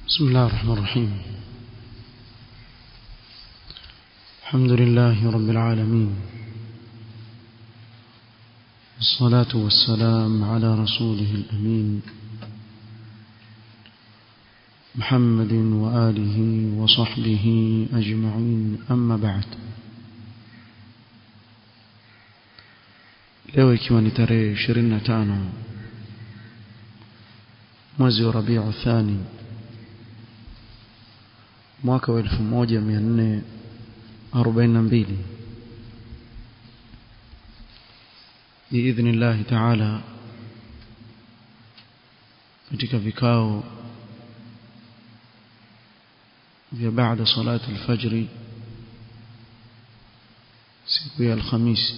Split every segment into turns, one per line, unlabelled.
بسم الله الرحمن الرحيم الحمد لله رب العالمين الصلاة والسلام على رسوله الأمين محمد وآله وصحبه أجمعين أما بعد leo ikiwa ni tarehe 25 mwezi wa Rabiu Thani mwaka wa 1442 biidhnillahi taala katika vikao vya baada salati alfajri siku ya alhamisi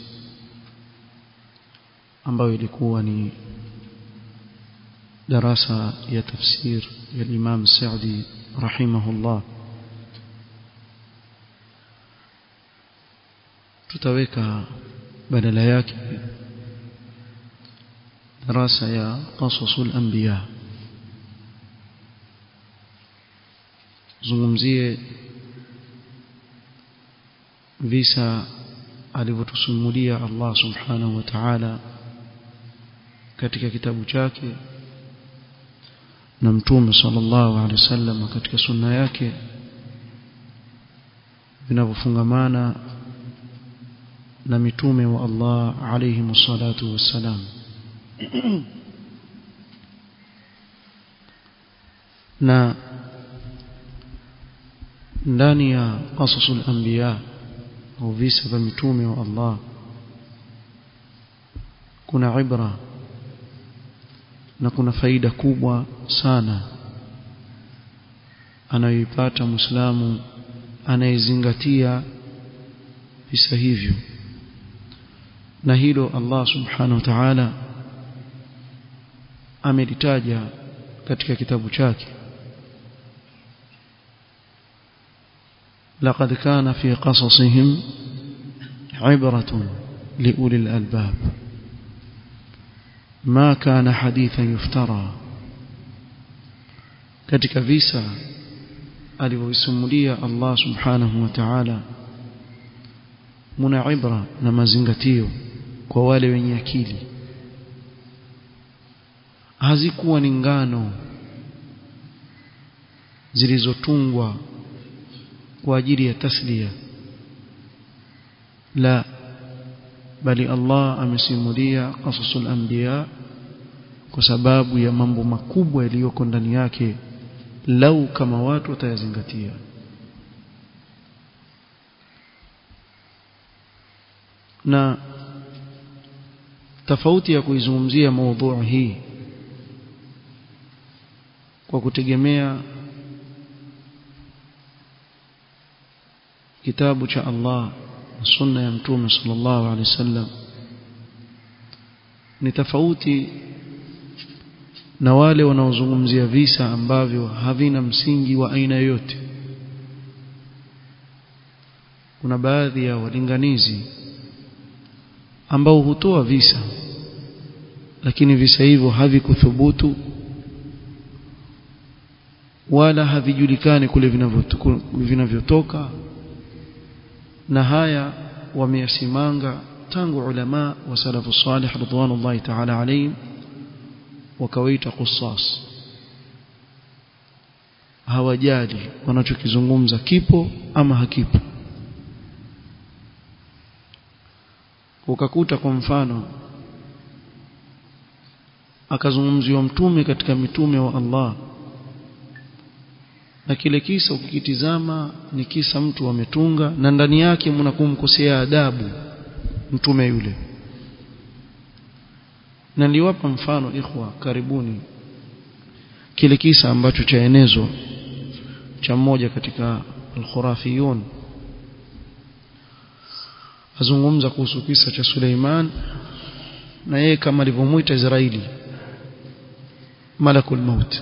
ambayo ilikuwa ni darasa ya tafsir ya Imam Saudi rahimahullah tutaweka badala yake darasa ya qasasul anbiya zungumzie visa alivyotusimulia Allah subhanahu wa ta'ala katika kitabu chake na mtume sallallahu alaihi wasallam katika sunna yake vinavyofungamana na mitume wa Allah alayhi msalatu wassalam na ndani ya qasasul anbiya au visa vya mitume wa Allah kuna ibra na kuna faida kubwa sana anayoipata Muislamu anayezingatia visa hivyo na hilo Allah subhanahu wa ta'ala amelitaja katika kitabu chake لقد كان في قصصهم عبرة لأولي الألباب ما كان حديثا يفترى katika visa alivyosimulia Allah subhanahu wa ta'ala muna ibra na mazingatio kwa wale wenye akili hazikuwa ni ngano zilizotungwa kwa ajili ya taslia la bali Allah amesimulia qasasul anbiya kwa sababu ya mambo makubwa yaliyoko ndani yake lau kama watu watayazingatia na tofauti ya kuizungumzia maudhui hii kwa kutegemea kitabu cha Allah na sunna ya mtume sallallahu alaihi wasallam ni tofauti na wale wanaozungumzia visa ambavyo havina msingi wa aina yoyote kuna baadhi ya walinganizi ambao hutoa visa lakini visa hivyo havikuthubutu wala havijulikani kule vinavyotoka na haya wameyasimanga tangu ulama wa salafu salih ridwanullahi ta'ala alayhim wakawaita qussas hawajali wanachokizungumza kipo ama hakipo ukakuta kwa mfano akazungumziwa mtume katika mitume wa Allah na kile kisa ukikitizama ni kisa mtu ametunga na ndani yake mna kumkosea adabu mtume yule na niliwapa mfano ikhwa karibuni kile kisa ambacho chaenezwa cha mmoja katika al-khurafiyun azungumza kuhusu kisa cha Suleiman na yeye kama alivyomuita Israeli malakul maut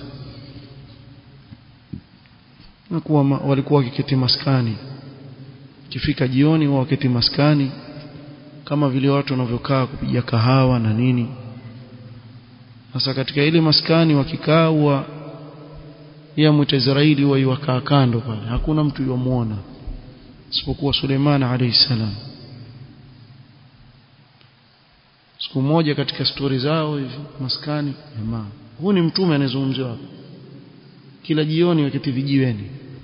na kuwa walikuwa wakiketi maskani kifika jioni wao waketi maskani kama vile watu wanavyokaa kupiga kahawa na nini sasa katika ile maskani wakikaa huwa ya mwita Israeli waiwakaa kando pale hakuna mtu yomuona isipokuwa Suleiman alayhi salam siku moja katika stori zao hivi maskani jamaa huu ni mtume anayezungumziwa hapa kila jioni wakati vijiweni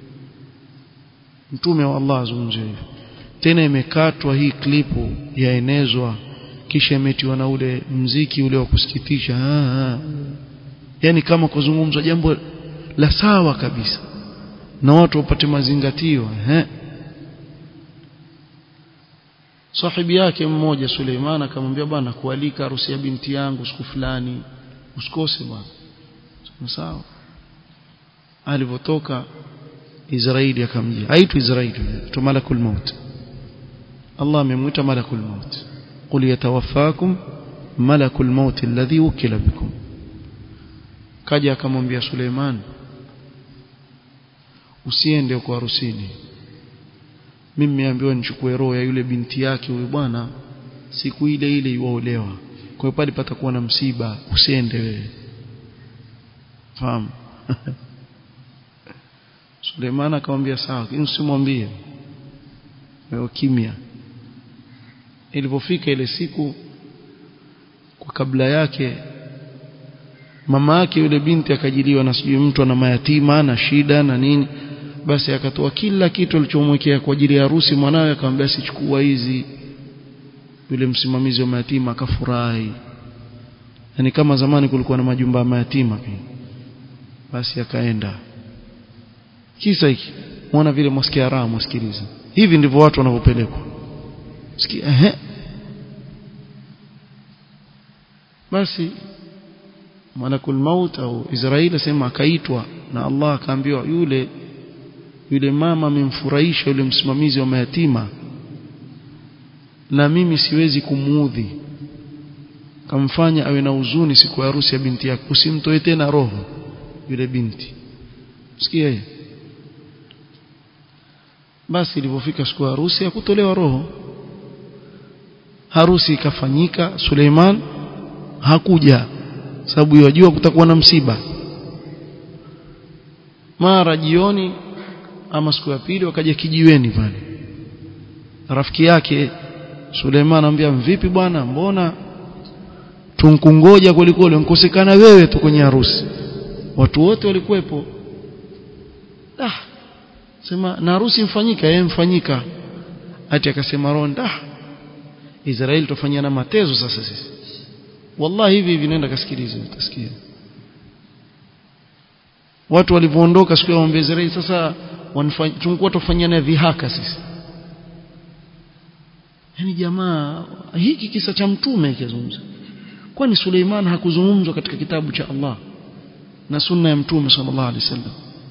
mtume wa Allah azungumziwa hivi tena imekatwa hii klipu yaenezwa kisha imetiwa na ule mziki ule wa kusikitisha yani kama kuzungumzwa jambo la sawa kabisa na watu wapate mazingatio eh sahibi yake mmoja Suleiman akamwambia bwana kualika harusi ya binti yangu siku fulani usikose bwana sawa alivotoka Israeli akamjia aitu Israeli tu malakul maut Allah amemwita malakul maut qul yatawaffakum malakul maut alladhi wukila bikum kaja akamwambia Suleiman usiende kwa harusini mimi nimeambiwa nichukue roho ya yule binti yake huyu bwana siku ile ile iwaolewa kwa hiyo pale patakuwa na msiba usiende wewe fahamu Suleiman akamwambia sawa lakini usimwambie wewe kimya ilipofika ile siku kwa kabla yake mama yake yule binti akajiliwa na sijui mtu ana mayatima na shida na nini basi akatoa kila kitu alichomwekea kwa ajili ya harusi mwanawe akamwambia sichukua hizi yule msimamizi wa mayatima akafurahi yani kama zamani kulikuwa na majumba ya mayatima pia basi akaenda kisa hiki muona vile mwasikia raha mwasikiliza hivi ndivyo watu wanavyopelekwa sikia ehe basi malakul maut au Israeli asema akaitwa na Allah akaambiwa yule yule mama amemfurahisha yule msimamizi wa mayatima na mimi siwezi kumuudhi kamfanya awe na huzuni siku ya harusi ya binti yake usimtoe tena roho yule binti sikia hiyo basi ilipofika siku ya harusi hakutolewa roho harusi ikafanyika Suleiman hakuja sababu yajua kutakuwa na msiba mara jioni ama siku ya pili wakaja kijiweni pale rafiki yake Suleiman anamwambia vipi bwana mbona tunkungoja kulikole nkosekana wewe tu kwenye harusi watu wote walikuwepo ah sema na harusi mfanyika yeye mfanyika ati akasema ronda Israeli tufanyana matezo sasa sisi wallahi hivi hivi nenda kasikilize utasikia watu walivyoondoka siku ya ombe Israeli sasa tulikuwa tufanyana vihaka sisi yani jamaa hiki kisa cha mtume kizungumza kwani Suleiman hakuzungumzwa katika kitabu cha Allah na sunna ya mtume sallallahu alaihi wasallam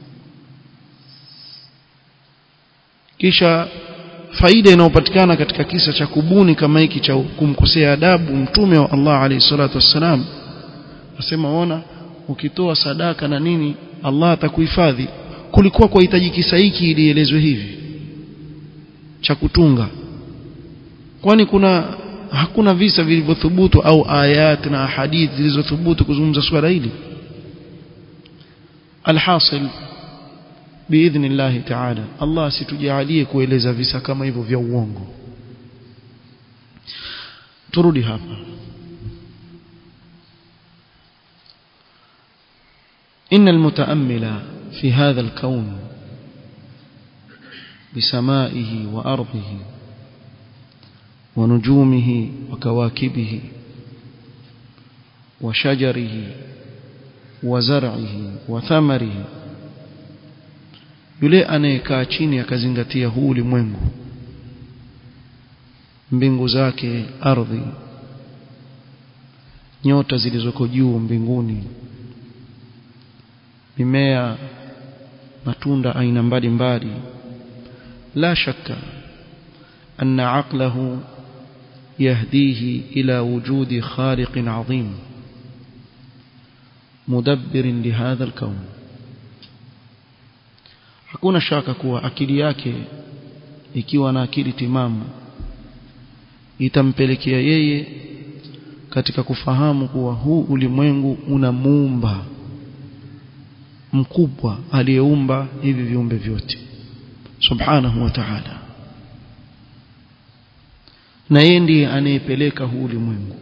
kisha faida inayopatikana katika kisa cha kubuni kama hiki cha kumkosea adabu mtume wa Allah alayhi salatu wassalam nasema ona ukitoa sadaka na nini Allah atakuhifadhi kulikuwa kwa hitaji kisa hiki ilielezwe hivi cha kutunga kwani kuna hakuna visa vilivyothubutu au ayat na hadithi zilizothubutu kuzungumza swala hili alhasil باذن الله تعالى الله situjalie kueleza visa kama hivyo vya uongo turudi hapa إن المتأمل في هذا الكون بسمائه وأرضه ونجومه وكواكبه وشجره وزرعه وثمره yule anayekaa chini akazingatia huu ulimwengu mbingu zake ardhi nyota zilizoko juu mbinguni mimea matunda aina mbalimbali la shakka anna aqlahu يهديه إلى وجود خالق عظيم مدبر لهذا الكون hakuna shaka kuwa akili yake ikiwa na akili timamu itampelekea yeye katika kufahamu kuwa huu ulimwengu una muumba mkubwa aliyeumba hivi viumbe vyote subhanahu wa ta'ala na yeye ndiye anayepeleka huu ulimwengu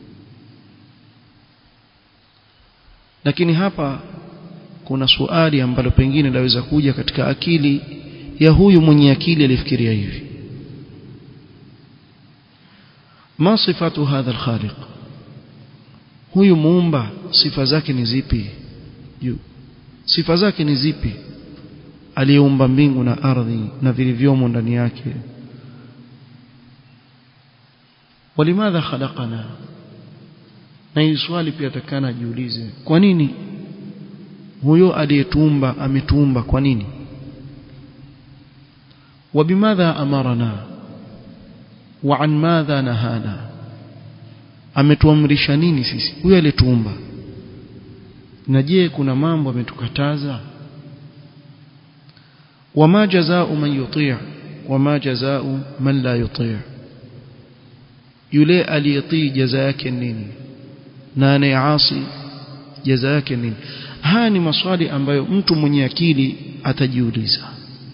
lakini hapa kuna suali ambalo pengine laweza kuja katika akili ya huyu mwenye akili alifikiria hivi ma sifatu hadha alkhaliq huyu muumba sifa zake ni zipi sifa zake ni zipi aliyeumba mbingu na ardhi na vilivyomo ndani yake walimadha khalaqana na hii swali pia takana jiulize kwa nini huyo aliyetuumba ametuumba kwa nini wabimadha amarana wa an madha nahana ametuamrisha nini sisi huyo aliyetuumba na je kuna mambo ametukataza wama jazaa'u man yuti' wama jazaa'u man la yuti' yule aliyetii jaza yake nini na anayeasi jaza yake nini haya ni maswali ambayo mtu mwenye akili atajiuliza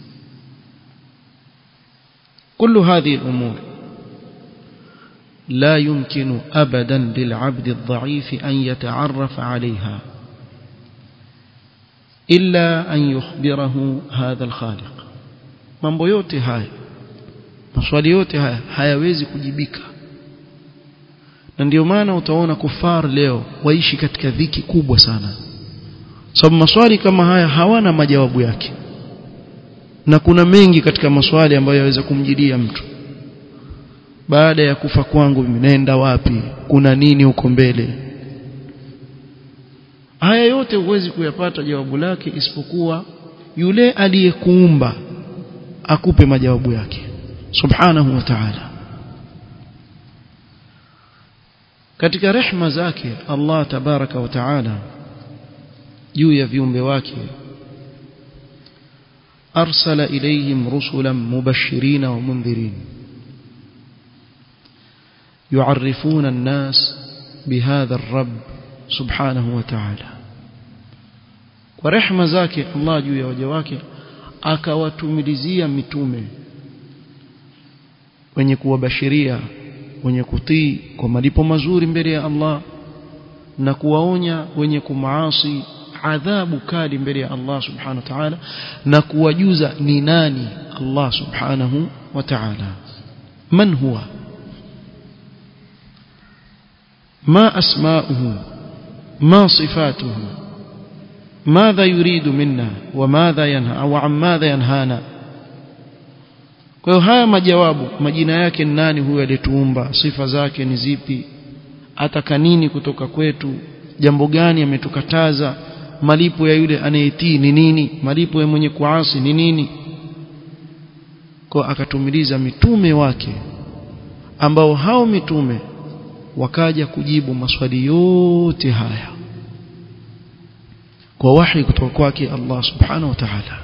كل هذه الأمور لا يمكن أبدا للعبد الضعيف أن يتعرف عليها إلا أن يخبره هذا الخالق mambo yote haya maswali yote haya hayawezi kujibika na ndio maana utaona kufar leo waishi katika dhiki kubwa sana sababu maswali kama haya hawana majawabu yake na kuna mengi katika maswali ambayo yaweza kumjidia mtu baada ya kufa kwangu mimi naenda wapi kuna nini huko mbele haya yote huwezi kuyapata jawabu lake isipokuwa yule aliyekuumba akupe majawabu yake subhanahu wa ta'ala katika rehma zake Allah tabaraka wa ta'ala juu ya viumbe wake أرسل إليهم رسلا مبشرين ومنذرين يعرفون الناس بهذا الرب سبحانه وتعالى ورحمة ذاك الله juu ya waja wake akawatumilizia mitume wenye kuwabashiria wenye kutii kwa malipo mazuri mbele ya Allah na kuwaonya wenye kumaasi adhabu kali mbele ya Allah subhanahu wa ta'ala na kuwajuza ni nani Allah subhanahu wa ta'ala man huwa ما أسماؤه ما صفاته ماذا يريد منا وماذا ينهى أو عن ماذا ينهانا kwa hiyo haya majawabu majina yake ni nani huyo aliyetuumba sifa zake ni zipi ataka nini kutoka kwetu jambo gani ametukataza malipo ya yule anayetii ni nini malipo ya mwenye kuasi ni nini kwa akatumiliza mitume wake ambao hao mitume wakaja kujibu maswali yote haya kwa wahi kutoka kwake Allah subhanahu wa ta'ala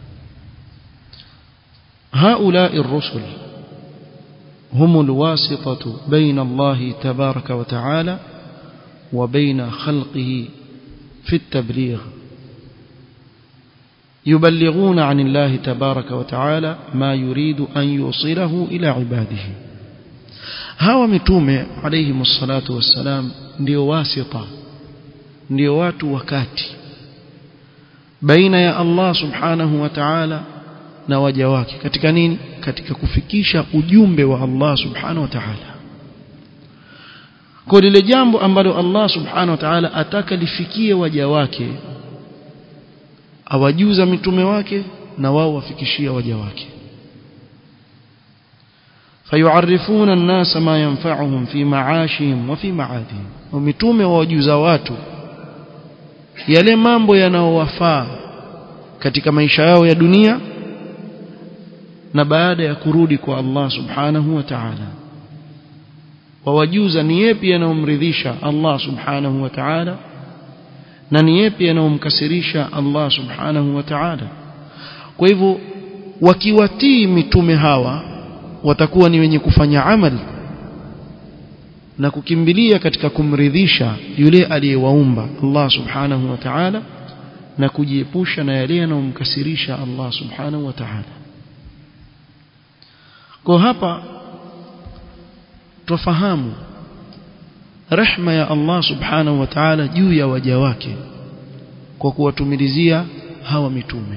هؤلاء الرسل هم الواسطة بين الله تبارك وتعالى وبين خلقه في التبليغ يبلغون عن الله تبارك وتعالى ما يريد أن يوصله إلى عباده hawa mitume alayhi msalatu wassalam ndio wasita ndio watu wakati baina ya Allah subhanahu wa ta'ala na waja wake katika nini katika kufikisha ujumbe wa Allah subhanahu wa ta'ala kwa lile jambo ambalo Allah subhanahu wa ta'ala ataka lifikie waja wake awajuza mitume wake na wao wafikishia waja wake فيعرفون الناس ما ينفعهم في معاشهم وفي معادهم ومitume wawajuza watu yale mambo yanayowafaa katika maisha yao ya dunia na baada ya kurudi kwa Allah subhanahu wa ta'ala wawajuza ni yepi yanayomridhisha Allah subhanahu wa ta'ala na ni yepi yanayomkasirisha Allah subhanahu wa ta'ala kwa hivyo wakiwatii mitume hawa watakuwa ni wenye kufanya amali na kukimbilia katika kumridhisha yule aliyewaumba Allah subhanahu wa ta'ala na kujiepusha na yale yanayomkasirisha Allah subhanahu wa ta'ala kwa hapa tufahamu rehma ya Allah subhanahu wa ta'ala juu ya waja wake kwa kuwatumilizia hawa mitume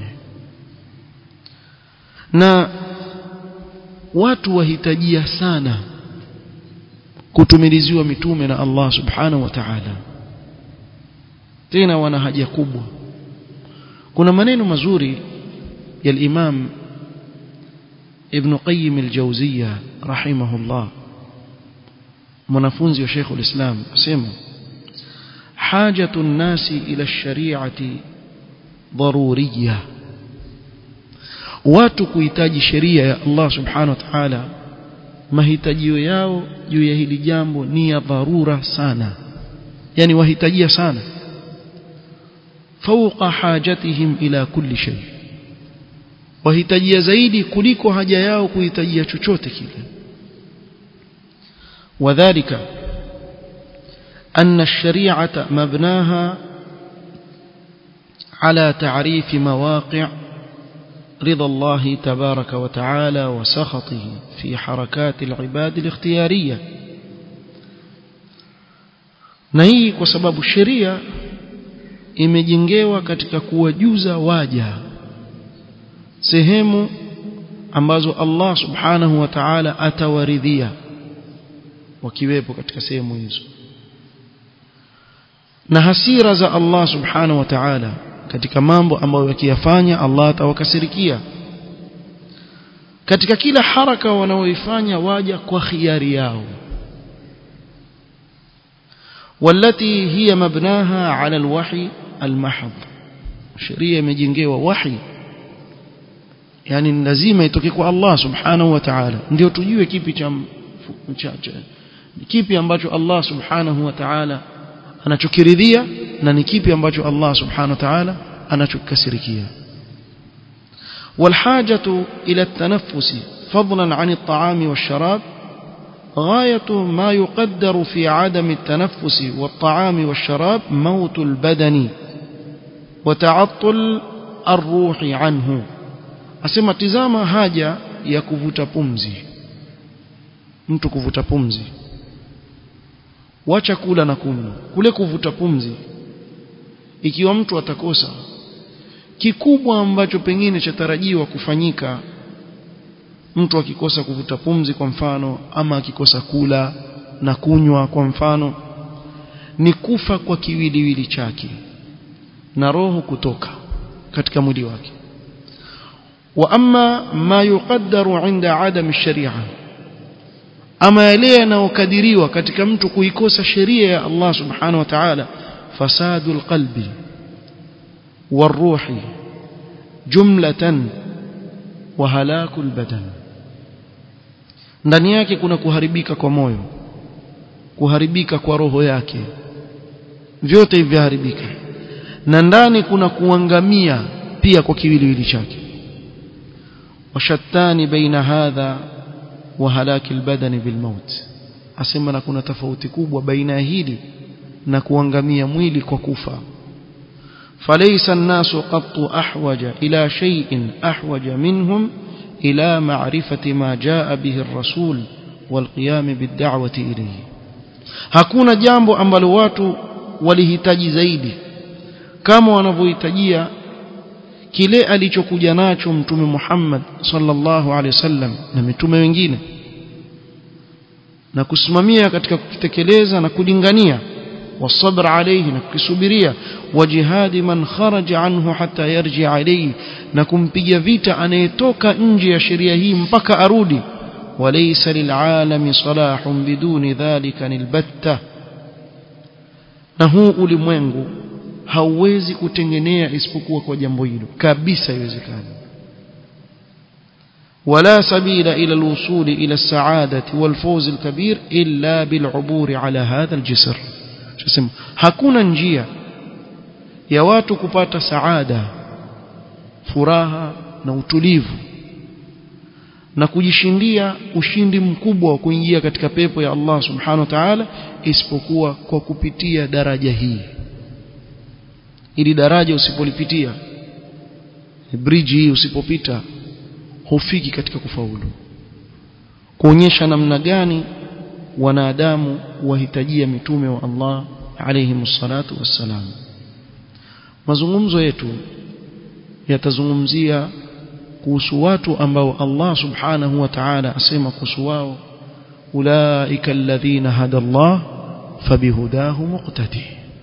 na watu wahitajia sana kutumiliziwa mitume na Allah subhanahu wa ta'ala tena wana haja kubwa kuna maneno mazuri ya al-Imam Ibn Qayyim al-Jawziyya rahimahullah mwanafunzi wa Sheikh al-Islam asema hajatu an-nasi ila ash-shari'ati daruriyya watu kuhitaji sheria ya Allah subhanahu wa ta'ala mahitajio yao juu ya hili jambo ni ya dharura sana yani wahitajia sana fauqa hajatihim ila kulli shay wahitajia zaidi kuliko haja yao kuhitajia chochote kile wadhālika أن الشريعة مبناها على تعريف مواقع رضا الله تبارك وتعالى وسخطه في حركات العباد الاختيارية na hii kwa sababu sheria imejengewa katika kuwajuza waja sehemu ambazo Allah subhanahu wa ta'ala atawaridhia wakiwepo katika sehemu hizo na hasira za Allah subhanahu wa ta'ala katika mambo ambayo yakiyafanya Allah atawakasirikia katika kila haraka wanaoifanya waja kwa khiari yao والتي هي مبناها على الوحي المحض sheria imejengewa wahi yani lazima itoke kwa Allah subhanahu wa ta'ala ndio tujue kipi cha, cha, cha kipi ambacho Allah subhanahu wa ta'ala anachokiridhia na ni kipi ambacho Allah subhanahu wa ta'ala anachokasirikia والحاجة إلى التنفس فضلا عن الطعام والشراب غاية ما يقدر في عدم التنفس والطعام والشراب موت البدن وتعطل الروح عنه asema tizama haja ya kuvuta pumzi mtu kuvuta pumzi wacha kula na kunywa kule kuvuta pumzi ikiwa mtu atakosa kikubwa ambacho pengine chatarajiwa kufanyika mtu akikosa kuvuta pumzi kwa mfano ama akikosa kula na kunywa kwa mfano ni kufa kwa kiwiliwili chake na roho kutoka katika mwili wake wa amma ma yuqaddaru inda adam sharia ama yale yanayokadiriwa katika mtu kuikosa sheria ya Allah subhanahu wa ta'ala fasadul qalbi والروح جملة وهلاك البدن ndani yake kuna kuharibika kwa moyo kuharibika kwa roho yake vyote hivi haribika na ndani kuna kuangamia pia kwa kiwiliwili chake washattani baina hadha wa halaki albadani bilmaut asema na kuna tofauti kubwa baina ya hili na kuangamia mwili kwa kufa فليس الناس قط أحوج إلى شيء أحوج منهم إلى معرفة ما جاء به الرسول والقيام بالدعوة إليه hakuna jambo ambalo watu walihitaji zaidi kama wanavyohitajia kile alichokuja nacho mtume Muhammad sallallahu alaihi wasallam na mitume wengine na kusimamia katika kukitekeleza na kulingania والصبر عليه نكسبريا وجهاد من خرج عنه حتى يرجع إليه نكم بيفيتا anayetoka nje ya sheria hii mpaka arudi وليس للعالم صلاح بدون ذلك البتة na huu ulimwengu hauwezi kutengenea isipokuwa kwa jambo hilo kabisa haiwezekani ولا سبيل إلى الوصول إلى السعادة والفوز الكبير إلا بالعبور على هذا الجسر tuseme hakuna njia ya watu kupata saada furaha na utulivu na kujishindia ushindi mkubwa wa kuingia katika pepo ya Allah subhanahu wa ta'ala isipokuwa kwa kupitia daraja hii ili daraja usipolipitia bridge hii usipopita hufiki katika kufaulu kuonyesha namna gani wanadamu wahitajia mitume wa Allah alayhi salatu wassalam mazungumzo yetu yatazungumzia kuhusu watu ambao Allah subhanahu wa ta'ala asema kuhusu wao ulaika alladhina hada Allah fabihudahu muqtadi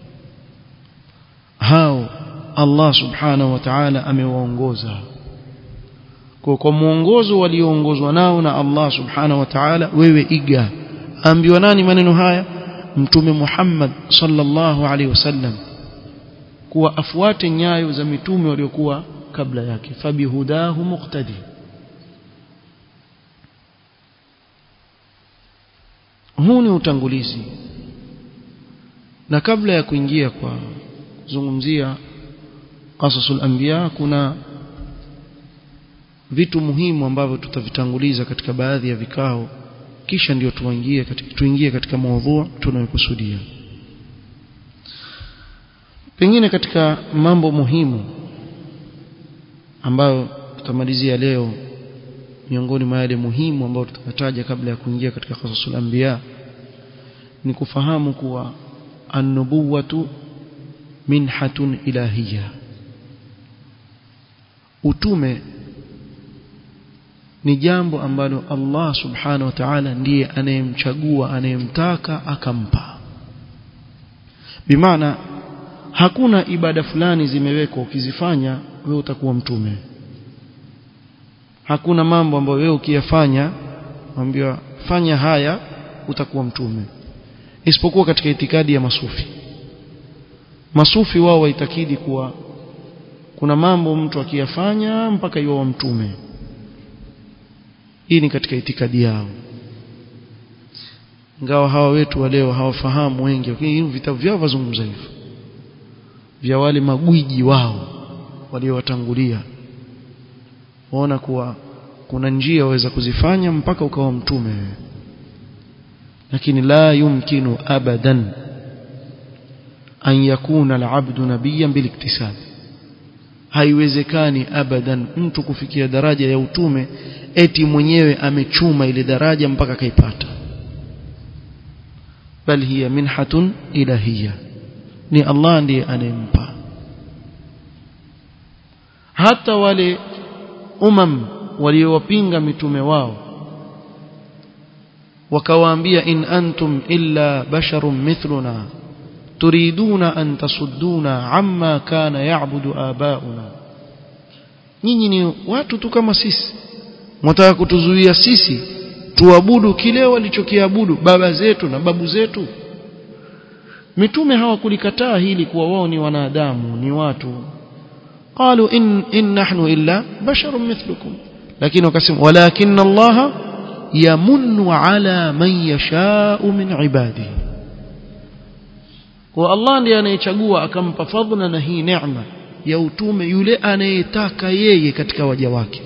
hao Allah subhanahu wa ta'ala amewaongoza kwa kwa muongozo walioongozwa nao na Allah subhanahu wa ta'ala wewe iga ambiwa nani maneno haya mtume Muhammad sallallahu alaihi wasallam kuwa afuate nyayo za mitume waliokuwa kabla yake fabihudahu muqtadi huu ni utangulizi na kabla ya kuingia kwa kuzungumzia qasasul anbiya kuna vitu muhimu ambavyo tutavitanguliza katika baadhi ya vikao kisha ndio tuingie katika tuingie katika maudhu tunayokusudia pengine katika mambo muhimu ambayo tutamalizia leo miongoni mwa yale muhimu ambayo tutataja kabla ya kuingia katika qasasul anbiya ni kufahamu kuwa an-nubuwatu minhatun ilahiyya utume ni jambo ambalo Allah subhanahu wa ta'ala ndiye anayemchagua anayemtaka akampa bimaana hakuna ibada fulani zimewekwa ukizifanya wewe utakuwa mtume hakuna mambo ambayo wewe ukiyafanya ambiwa fanya haya utakuwa mtume isipokuwa katika itikadi ya masufi masufi wao waitakidi kuwa kuna mambo mtu akiyafanya mpaka iwe wa mtume hii ni katika itikadi yao ingawa hawa wetu wa leo hawafahamu wengi lakini vitabu vyao vazungumza hivyo vya wale magwiji wao waliowatangulia waona kuwa kuna njia waweza kuzifanya mpaka ukawa mtume lakini la yumkinu abadan an yakuna al-abdu nabiyyan biliktisab haiwezekani abadan mtu kufikia daraja ya utume eti mwenyewe amechuma ile daraja mpaka kaipata bal hiya minhatun ilahiyya ni Allah ndiye anempa hata wale umam waliowapinga mitume wao wakawaambia in antum illa basharun mithluna turiduna an tasudduna amma kana ya'budu abauna nyinyi ni watu tu kama sisi mtaka kutuzuia sisi tuabudu kile walichokiabudu baba zetu na babu zetu mitume hawakulikataa hili kuwa wao ni wanadamu ni watu qalu in in nahnu illa basharun mithlukum lakini wakasema walakin Allah yamunnu ala man yasha'u min ibadihi kwa Allah ndiye anayechagua akampa fadhila na hii neema ya utume yule anayetaka yeye katika waja wake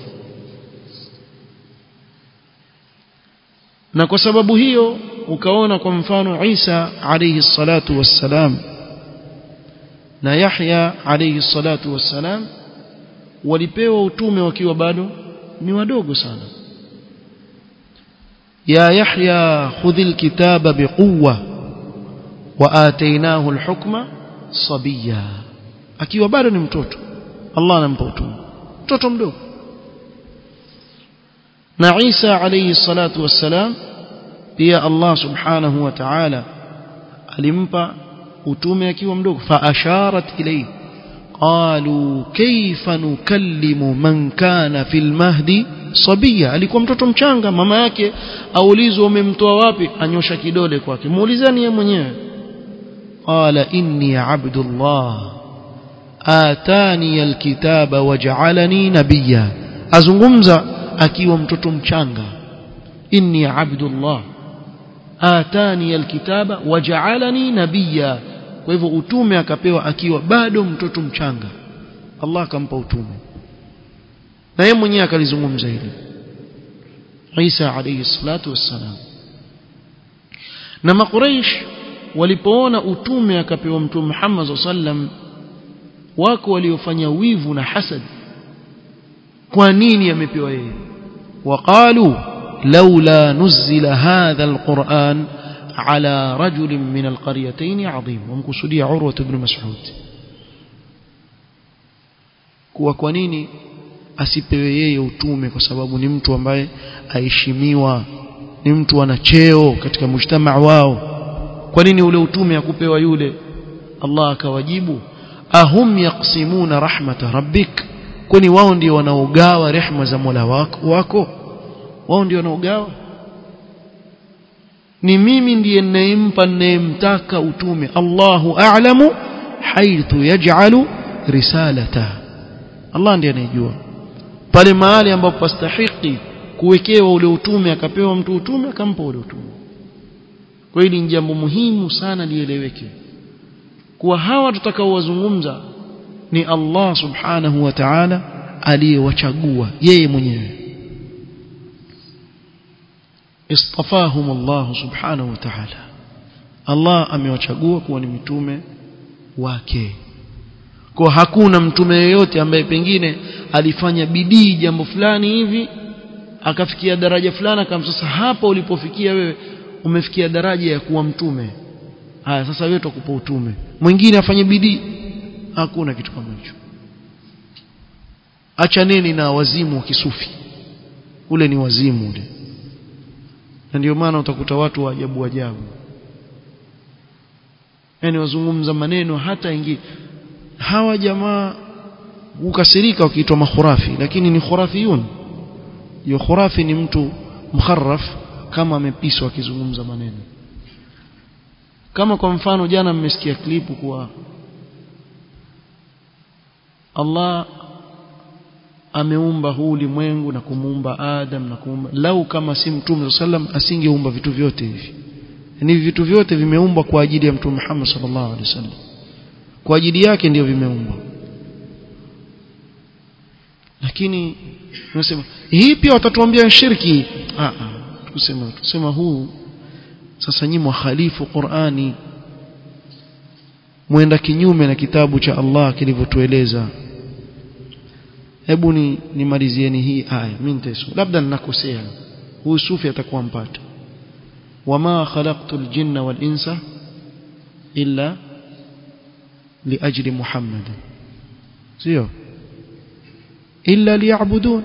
na kwa sababu hiyo ukaona kwa mfano Isa alayhi salatu wassalam na Yahya alayhi salatu wassalam walipewa utume wakiwa bado ni wadogo sana ya Yahya khudhil kitaba biquwwa wa atainahu alhukma sabiya akiwa bado ni mtoto Allah anampa utume mtoto mdogo na Isa alayhi salatu wassalam pia Allah subhanahu wa ta'ala alimpa utume akiwa mdogo fa asharat ilayhi qalu kayfa nukallimu man kana fil mahdi sabia alikuwa mtoto mchanga mama yake aulizwa umemtoa wapi anyosha kidole kwake muulizani yeye mwenyewe qala inni abdullah atani alkitaba waj'alani nabiyya azungumza akiwa mtoto mchanga inni abdullah atani alkitaba waj'alani nabiyya kwa hivyo utume akapewa akiwa bado mtoto mchanga Allah akampa utume na yeye mwenyewe akalizungumza hili Isa alayhi salatu wassalam na makuraish walipoona utume akapewa mtume Muhammad sallam wako waliofanya wivu na hasad kwa nini amepewa yeye waqalu laula nuzila hadha alquran ala rajulin min alqaryatayn adhim wamkusudia urwa ibn mas'ud kuwa kwa nini asipewe yeye utume kwa sababu ni mtu ambaye aheshimiwa ni mtu ana cheo katika mujtamaa wao kwa nini ule utume akupewa yule Allah akawajibu ahum yaqsimuna rahmata rabbik kwani wao ndio wanaogawa rehma za Mola wako, wako? wao ndio wanaogawa ni mimi ndiye ninayempa ninayemtaka utume Allahu a'lamu haithu yaj'alu risalata Allah ndiye anayejua pale mahali ambapo pastahiki kuwekewa ule utume akapewa mtu utume akampa ule utume kwa hili ni jambo muhimu sana lieleweke kuwa hawa tutakaowazungumza ni Allah subhanahu wa ta'ala aliyewachagua yeye mwenyewe istafahum Allah subhanahu wa ta'ala Allah amewachagua kuwa ni mitume wake kwa hakuna mtume yeyote ambaye pengine alifanya bidii jambo fulani hivi akafikia daraja fulani akamsasa hapa ulipofikia wewe umefikia daraja ya kuwa mtume haya sasa wewe tukupa utume mwingine afanye bidii hakuna kitu kama hicho achaneni na wazimu wa kisufi ule ni wazimu ule na ndio maana utakuta watu wa ajabu ajabu yani wazungumza maneno hata ingi hawa jamaa hukasirika wakiitwa makhurafi lakini ni khurafiyun hiyo khurafi ni mtu mkharraf kama amepiswa akizungumza maneno kama kwa mfano jana mmesikia klipu kuwa Allah ameumba huu ulimwengu na kumuumba Adam na kumuumba lau kama si mtume sallam asingeumba vitu vyote hivi ni vitu vyote vimeumbwa kwa ajili ya mtume Muhammad sallallahu alaihi wasallam kwa ajili yake ndio vimeumbwa lakini tunasema hii pia watatuambia shirki ah ah tusema tusema huu sasa nyinyi mwahalifu Qur'ani mwenda kinyume na kitabu cha Allah kilivyotueleza hebu ni nimalizieni hii aya mimi nitaisoma labda ninakosea huyu sufi atakuwa mpata wama khalaqtul jinna wal insa illa liajli muhammad sio illa liya'budun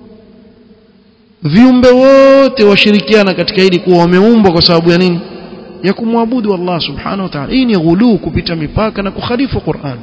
viumbe wote washirikiana katika hili kuwa wameumbwa kwa sababu ya nini ya kumwabudu Allah subhanahu wa ta'ala hii ni ghuluu kupita mipaka na kukhalifu Qur'an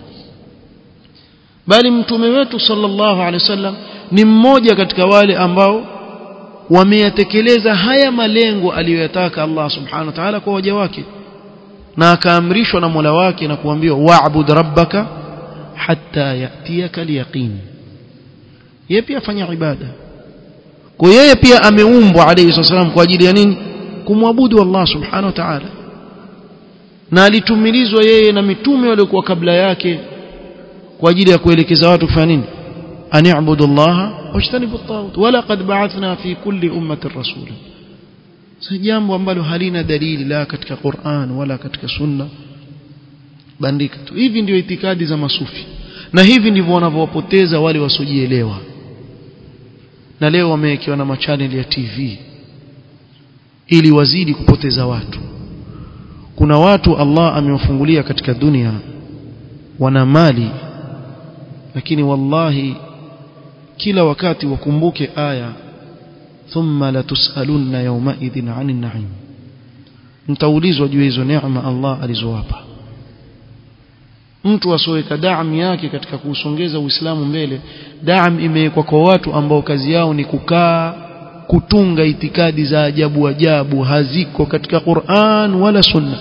bali mtume wetu sallallahu alaihi wasallam ni mmoja katika wale ambao wameyatekeleza haya malengo aliyoyataka Allah subhanahu wa ta'ala kwa waja wake na akaamrishwa na Mola wake na kuambiwa wa'bud rabbaka hatta yatiyaka al-yaqin yeye pia afanya ibada kwa yeye pia ameumbwa alayhi wasallam kwa ajili ya nini kumwabudu Allah subhanahu wa ta'ala na alitumilizwa yeye na mitume waliokuwa kabla yake kwa ajili ya kuelekeza watu kufanya nini ani'budu Allah wajtanibu at-taghut wala qad ba'athna fi kulli ummatin rasula si jambo ambalo halina dalili la katika Qur'an wala katika sunna bandika tu hivi ndio itikadi za masufi na hivi ndivyo wanavyowapoteza wale wasiojielewa na leo wamewekewa na machaneli ya TV ili wazidi kupoteza watu kuna watu Allah amewafungulia katika dunia wana mali lakini wallahi kila wakati wakumbuke aya thumma latusalunna yawma idhin 'anil na'im mtaulizwa juu hizo neema Allah alizowapa mtu asoweka daam yake katika kuusongeza Uislamu mbele daam imewekwa kwa watu ambao kazi yao ni kukaa kutunga itikadi za ajabu ajabu haziko katika Qur'an wala Sunna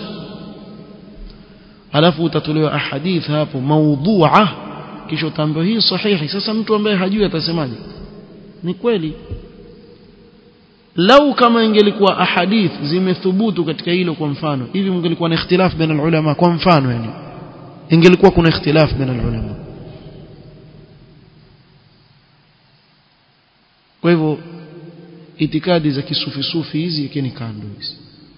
alafu utatolewa ahadith hapo maudhu'a kisha utaambiwa hii sahihi sasa mtu ambaye hajui atasemaje ni kweli lau kama ingelikuwa ahadith zimethubutu katika hilo kwa mfano hivi mngelikuwa na ikhtilaf baina ulama kwa mfano yani ingelikuwa kuna ikhtilaf baina ulama kwa hivyo itikadi za kisufi-sufi hizi ikeni kando hizi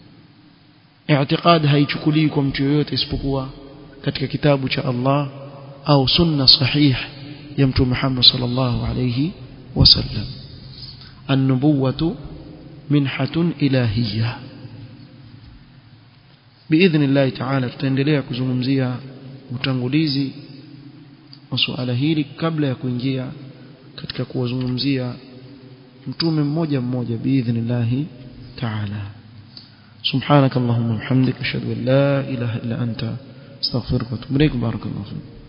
i'tiqad haichukuliwi kwa mtu yoyote isipokuwa katika kitabu cha Allah au sunna sahih ya mtume Muhammad sallallahu alayhi wasallam an-nubuwatu minhatun ilahiyya باذن الله تعالى tutaendelea kuzungumzia utangulizi wa suala hili kabla ya kuingia katika kuwazungumzia mtume mmoja mmoja باذن تعالى سبحانك اللهم وبحمدك اشهد ان لا اله الا انت استغفرك واتوب اليك بارك الله فيك